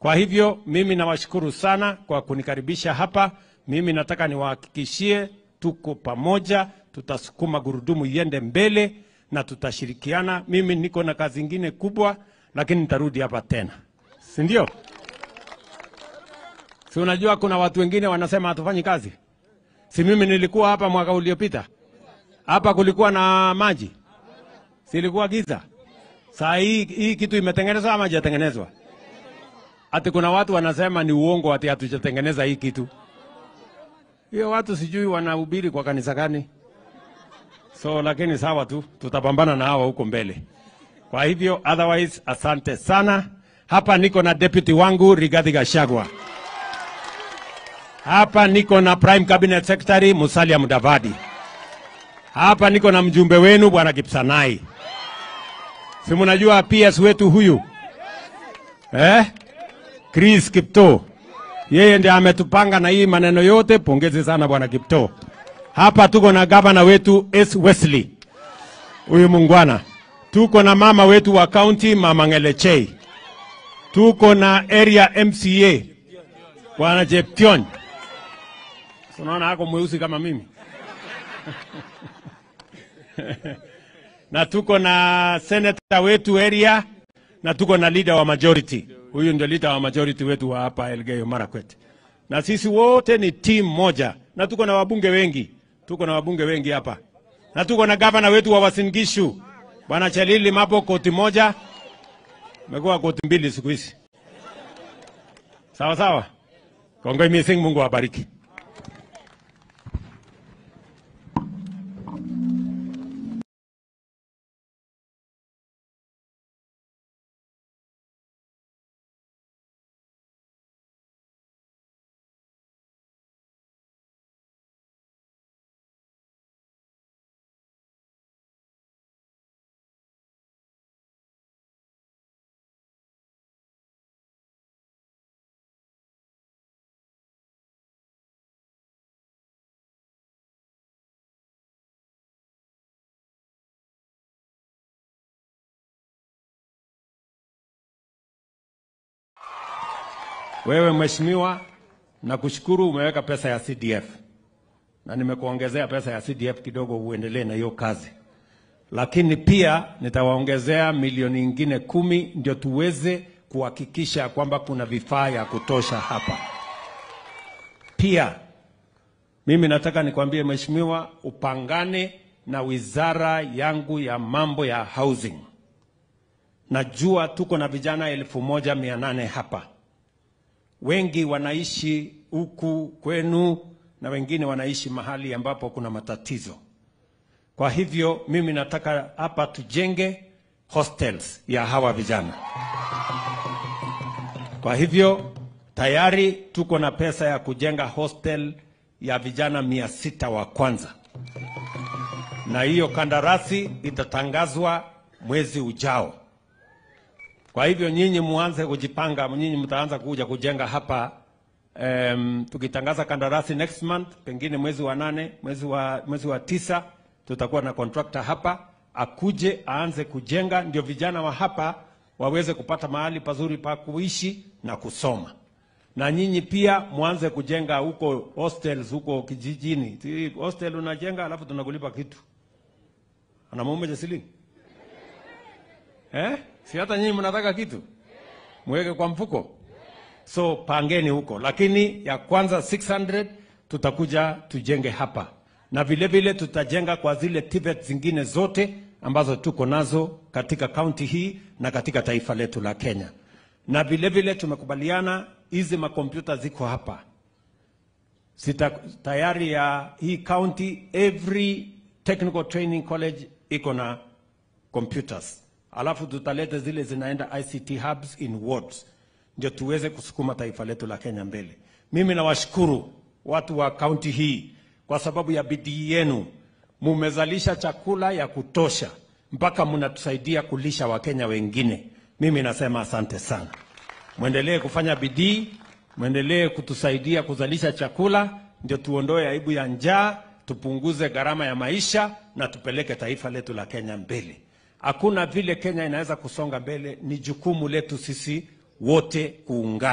Kwa hivyo mimi nawashukuru sana kwa kunikaribisha hapa. Mimi nataka niwahakikishie tuko pamoja, tutasukuma gurudumu iende mbele na tutashirikiana. Mimi niko na kazi ingine kubwa, lakini nitarudi hapa tena, si ndio? Si unajua kuna watu wengine wanasema hatufanyi kazi. Si mimi nilikuwa hapa mwaka uliopita, hapa kulikuwa na maji, si ilikuwa giza. Saa hii hii kitu imetengenezwa ama hajatengenezwa? Ati kuna watu wanasema ni uongo, ati hatujatengeneza hii kitu. Hiyo watu sijui wanahubiri kwa kanisa gani. So lakini sawa tu, tutapambana na hawa huko mbele. Kwa hivyo otherwise, asante sana. Hapa niko na deputy wangu Rigathi Gachagua. Hapa niko na Prime Cabinet Secretary Musalia Mudavadi. Hapa niko na mjumbe wenu Bwana Kipsanai. Si mnajua PS wetu huyu eh? Chris Kipto, yeye ndiye ametupanga na hii maneno yote. Pongezi sana Bwana Kipto. Hapa tuko na gavana wetu S Wesley, huyu mungwana. Tuko na mama wetu wa county Mama Ngelechei. Tuko na area MCA Bwana Jeption. Unaona hako mweusi kama mimi na tuko na senator wetu area na tuko na leader wa majority. Huyu ndio leader wa majority wetu wa hapa Elgeyo Marakwet, na sisi wote ni team moja, na tuko na wabunge wengi, tuko na wabunge wengi hapa, na tuko na gavana wetu wa Uasin Gishu Bwana Chelili Mapo, koti moja, imekuwa koti mbili siku hizi. Sawa sawa, kongoi missing, Mungu awabariki. Wewe mheshimiwa, nakushukuru umeweka pesa ya CDF na nimekuongezea pesa ya CDF kidogo, uendelee na hiyo kazi, lakini pia nitawaongezea milioni ingine kumi ndio tuweze kuhakikisha kwamba kuna vifaa ya kutosha hapa. Pia mimi nataka nikwambie mheshimiwa, upangane na wizara yangu ya mambo ya housing. Najua tuko na vijana elfu moja mia nane hapa wengi wanaishi huku kwenu na wengine wanaishi mahali ambapo kuna matatizo. Kwa hivyo mimi nataka hapa tujenge hostels ya hawa vijana. Kwa hivyo tayari tuko na pesa ya kujenga hostel ya vijana mia sita wa kwanza, na hiyo kandarasi itatangazwa mwezi ujao. Kwa hivyo nyinyi muanze kujipanga, nyinyi mtaanza kuja kujenga hapa um, tukitangaza kandarasi next month, pengine mwezi wa nane, mwezi wa, mwezi wa tisa tutakuwa na contractor hapa akuje aanze kujenga, ndio vijana wa hapa waweze kupata mahali pazuri pa kuishi na kusoma, na nyinyi pia mwanze kujenga huko hostels huko kijijini. Si hostel unajenga alafu tunakulipa kitu ana mume shilingi eh? Si hata nyinyi mnataka kitu mweke kwa mfuko, so pangeni huko, lakini ya kwanza 600 tutakuja tujenge hapa, na vile vile tutajenga kwa zile TVET zingine zote ambazo tuko nazo katika kaunti hii na katika taifa letu la Kenya, na vile vile tumekubaliana hizi makompyuta ziko hapa Sita, tayari ya hii county every technical training college iko na computers alafu tutaleta zile zinaenda ICT hubs in wards, ndio tuweze kusukuma taifa letu la Kenya mbele. Mimi nawashukuru watu wa kaunti hii kwa sababu ya bidii yenu, mumezalisha chakula ya kutosha mpaka mnatusaidia kulisha Wakenya wengine. Mimi nasema asante sana, mwendelee kufanya bidii, mwendelee kutusaidia kuzalisha chakula, ndio tuondoe aibu ya njaa, tupunguze gharama ya maisha na tupeleke taifa letu la Kenya mbele. Hakuna vile Kenya inaweza kusonga mbele, ni jukumu letu sisi wote kuungana.